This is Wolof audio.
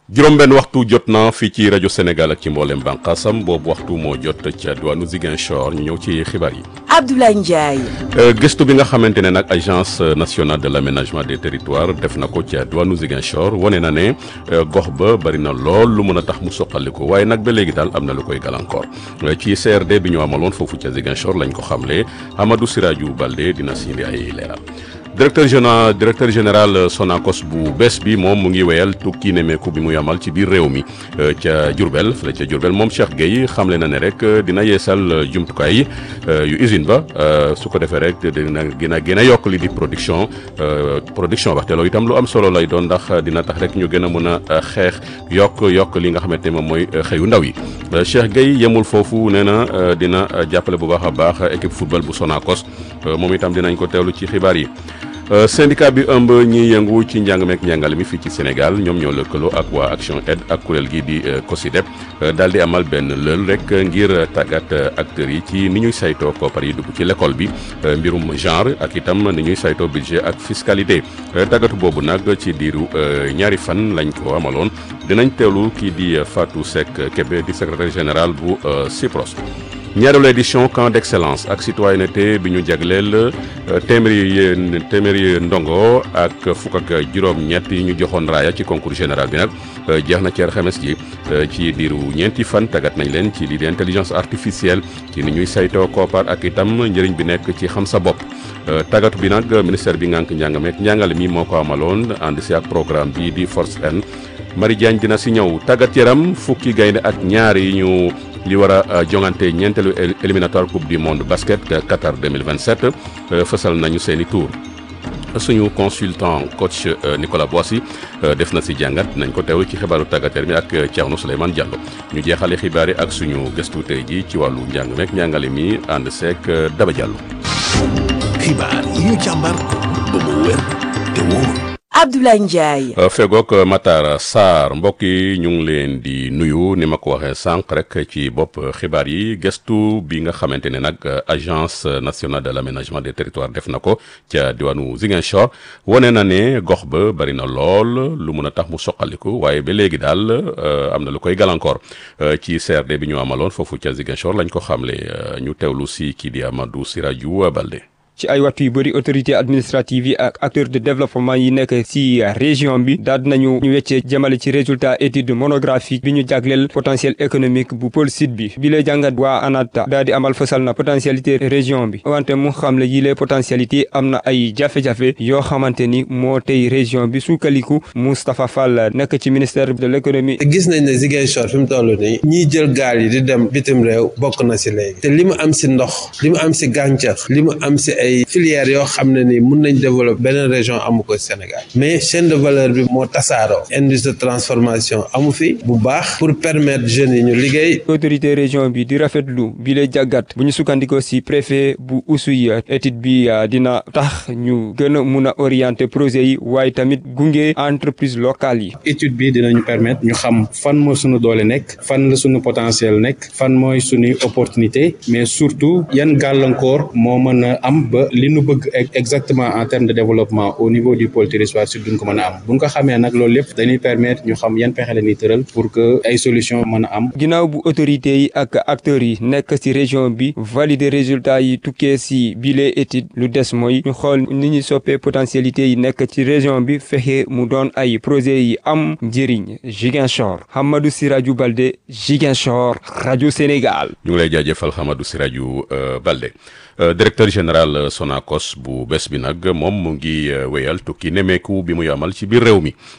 juróom-benn waxtu jot na fii ci rajo Sénégal ak ci mboolem bànqaasam boobu waxtu moo jot ca diwaanu Ziguinchor ñu ñëw ci xibaar yi. Abdoulaye Ndiaye. gëstu bi nga xamante ne nag agence nationale de l' aménagement des territoires def na ko ca diwaanu Ziguinchor wane na ne gox ba bari na lool lu mën a tax mu soqaliku waaye nag ba léegi daal am na lu koy gàllankoor ci CRD bi ñu amaloon foofu ca Ziguinchor lañ ko xamle Amadou Sirajou Balde dina si indi ay leeral. directeur général directeur général Sonacos bu bees bi moom mu ngi wéyal tukki nemeeku bi muy amal ci biir réew mi ca Diourbel fële ca Diourbel moom Cheikh Gueye xamle na ne rek dina yeesal jumtukaay yu usine ba su ko defee rek dina gën a gën a yokk li di production production waxte loolu itam lu am solo lay doon ndax dina tax rek ñu gën a mën a xeex yokk yokk li nga xamante ne moom mooy xëyu ndaw yi Cheikh Gueye yemul foofu nee na dina jàppale bu baax a baax équipe football bu Sonacos moom itam dinañ ko teewlu ci xibaar yi. syndicat bi ëmb ñiy yëngu ci njàng meek njàngale mi fii ci Sénégal ñoom ñoo lëkkaloo ak waa Action Aid ak kuréel gi di COSYDEP daal di amal benn lël rek ngir tàggat acteurs yi ci ni ñuy saytoo koppar yi dugg ci l'école bi mbirum genre ak itam ni ñuy saytoo budget ak fiscalité tàggatu boobu nag ci diiru ñaari fan lañ ko amaloon dinañ teewlu kii di Fatou Seck Kébé di secrétaire général bu CIPROS. ñaareelu édition camp d'excellence ak citoyenneté bi ñu jagleel téeméeri téeméeri ndongo ak fukk ak juróom-ñett yi ñu joxoon raaya ci concours général bi nag jeex na ci alxames ji ci diiru ñeenti fan tàggat nañ leen ci lii di intelligence artificielle ci ni ñuy saytoo koppar ak itam njëriñ bi nekk ci xam sa bopp. tàggatu bi nag ministère bi ngànk njàngameek njàngale mi moo ko amaloon ànd si ak programme bi di Force N Marie Diagne dina si ñëw tàggat yaram fukki gaynde ak ñaar yi ñu. li war a jongante ñeenteelu éliminatoire coupe du monde basket Qatar 2027 fësal nañu seeni tour suñu consultant coach Nicolas Boissy def na si jàngat nañ ko teewlu ci xibaaru tàggateer mi ak Thierno Souleymane Diallo ñu jeexale xibaar yi ak suñu gëstu tey ji ci wàllu njàng meek njàngale mi ànd seek Daba Diallo. xibaar yi ñu càmbar ba mu wér te wóor. Abdoulaye Ndiaye. fegook Matar Sarr mbokk yi ñu ngi leen di nuyu ni ma ko waxee sànq rek ci bopp xibaar yi gëstu bi nga xamante ne nag agence nationale de l' aménagement des territoires def na ko ca diwaanu Ziguinchor wane na ne gox ba bari na lool lu mun a tax mu soqaliku waaye ba léegi daal am na lu koy gàllankoor ci CRD bi ñu amaloon foofu ca Ziguinchor lañ ko xamle ñu teewlu si kii di Amadou Sirajou Balde. ci ay waxtu yu bëri autorité administrative yi ak acteurs de développement yi nekk ci région bi daal nañu ñu weccee jëmale ci résultat étude monographique bi ñu jagleel potentiel économique bu pôle sud bi bi lay jàngat waa ANATA daal di amal fasal na potentialité région bi wante mu xam le yi les potentialité am na ay jafe-jafe yoo xamante ni moo tey région bi sukkaliku Moustapha Fall nekk ci ministère de l' économie gis nañ ne Ziguinchor fi mu toll nii ñiy jël gaal yi di dem bitim réew bokk na si léegi te li mu am si ndox li mu am si gàncax li mu am si ay filières yoo xam ne ni mun nañ développer beneen région amu ko Sénégal mais chaîne de valeur bi moo tasaaroo industrie de transformation amu fi bu baax pour permettre jeunes yi ñu liggéey autorité région bi di rafetlu bi lay jàggat bu ñu sukkandikoo si préfet bu Oussouye étude bi dina tax ñu gën a mun a orienter projet yi waaye tamit gunge entreprise locale yi étude bi dinañu permettre ñu xam fan moo suñu doole nekk fan la suñu potentiel nekk fan mooy suñuy opportunité mais surtout yan gàllankoor moo mën a am ba li nu bëgg exactement en termes de développement au niveau du pôle territoire sud duñ ko mën a am buñ ko xamee nag loolu lépp dañuy permettre ñu xam yan pexe la ñuy tëral pour que ay solution mën a am ginnaaw bu autorités yi ak acteurs yi nekk ci région bi valider résultats yi tukkee ci bile étude lu des mooy ñu xool ni ñuy soppee potentialité yi nekk ci région bi fexe mu doon ay projets yi am njëriñ Ziguinchor Hamadou Sirajou Balde Ziguinchor rajo Sénégal. ñu ngi lay jaajëfal Hamadou Sirajou Balde. directeur général Sonacos bu bés bi nag moom mu ngi wéyal tukki nemeeku bi muy amal ci biir réew mi